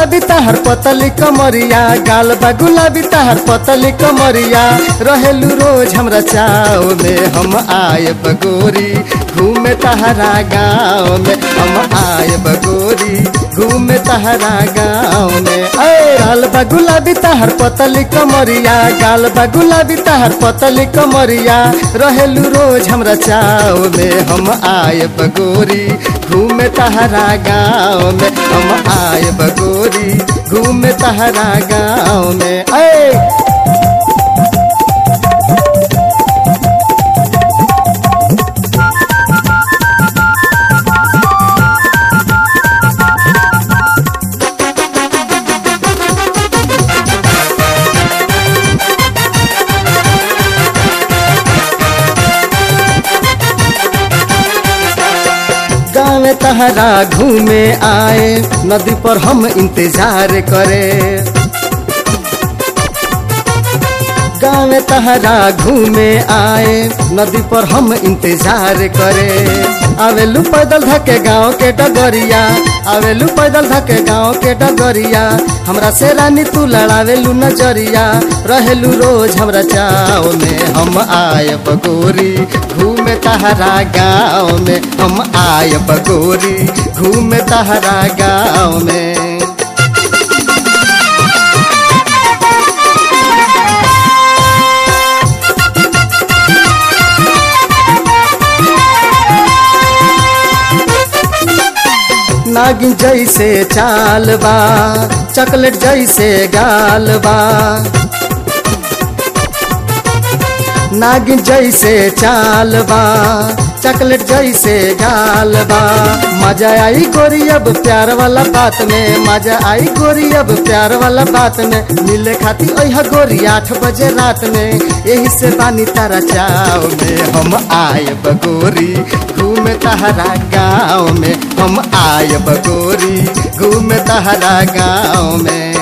गुलाबी तहर पतली कमरिया गाल बा गुलाबी तहर पतली कमरिया रहेलू रोज हमरा चाव में हम आए बगोरी घूमे तहरा गाँव में हम आए बगोरी घूमे तहरा गाँव में अरे गाल बा गुलाबी तहर पतली कमरिया गाल बा गुलाबी तहर पतली कमरिया रहेलू रोज हमरा चाव में हम आए बगोरी घूमे तहरा गाँव में हम आए बगोरी घूमे तहरा गाँव में ऐ गाँव में तहरा घूमे आए नदी पर हम इंतजार करे गाँव में तहरा घूमे आए नदी पर हम इंतजार करे आवेलू पैदल धके गाँव के डगरिया आवेलू पैदल धके गाँव के डगरिया हमरा से रानी तू लड़ावेलू नजरिया रहेलू रोज हमरा चाव में हम आए बगोरी घूमे तहरा गाँव में हम आए बगोरी घूमे तहरा गाँव में नागिन जैसे चाल बा चॉकलेट जैसे गाल बा नागिन जैसे चाल बा चॉकलेट जैसे गाल बा मजा आई गोरी अब प्यार वाला बात में मजा आई गोरी अब प्यार वाला बात में मिले खाती ओह गोरी आठ बजे रात में यही से बानी तारा चाव में हम आए बगोरी घूमे तहरा गाँव में हम आए बगोरी घूमे तहरा गाँव में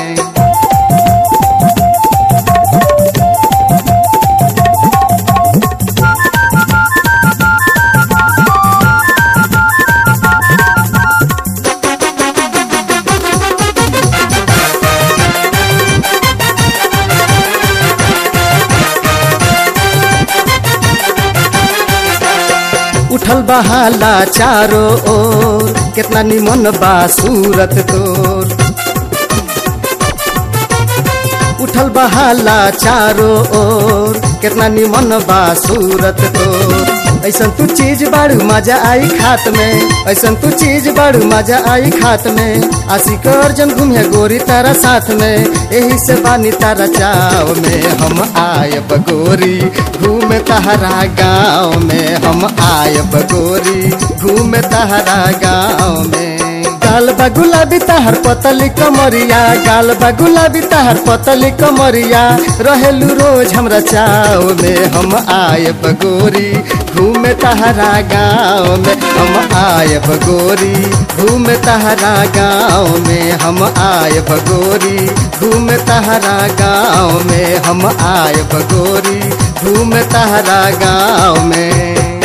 उठल बहाला चारो ओर कितना निमन बा सूरत तोर उठल बहाला चारो ओर कितना निमन बा सूरत तोर ऐसन तू चीज बाड़ू मजा आई खात में ऐसन तू चीज बाड़ू मजा आई खात में आशिक अर्जन घूमे गोरी तारा साथ में यही से बानी तारा चाव में हम आए बगोरी घूमे तहरा गाँव में हम आए बगोरी घूमे तहरा गाँव में गाल बा गुलाबी तहर पतली कमरिया गाल बा गुलाबी तहर पतली कमरिया रहेलू रोज हमरा चाव में हम आए बगोरी घूमे तहरा गाँव में हम आए बगोरी घूमे तहरा गाँव में हम आए बगोरी घूमे तहरा गाँव में हम आए बगोरी घूमे तहरा गाँव में